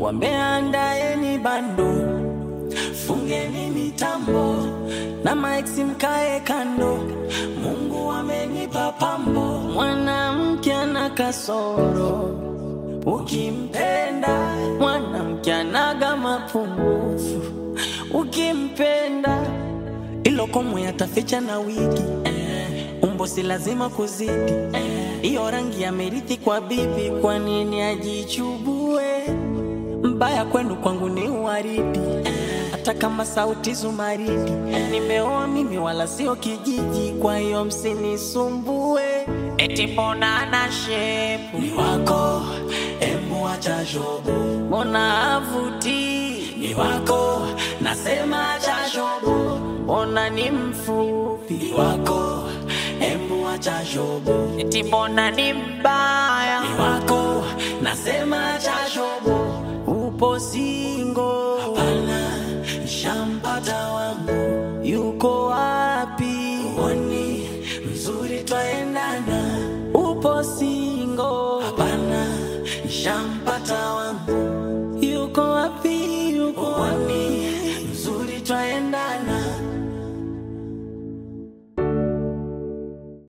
wameandaeni bando, fungeni mitambo na maeksi mkae kando. Mungu amenipa pambo, mwanamke ana kasoro, ukimpenda mwanamke anaga mapungufu, ukimpenda ilo komwe yataficha na wigi eh, umbo si lazima kuzidi hiyo rangi ya merithi kwa bibi, kwa nini ajichubue? Mbaya kwenu kwangu ni uwaridi, hata kama sauti zumaridi. Nimeoa mimi wala sio kijiji, kwa hiyo msinisumbue. Eti mbona ana shepu ni wako, embu acha shobo, mbona avuti ni wako, nasema acha shobo, mbona ni mfupi ni wako, embu acha shobo, eti mbona ni mbaya ni wako, nasema acha shobo, upo singo, hapana, shampata wangu, yuko wapi? Uoni mzuri twaendana, upo singo, hapana, shampata wangu, yuko wapi? Yuko wapi?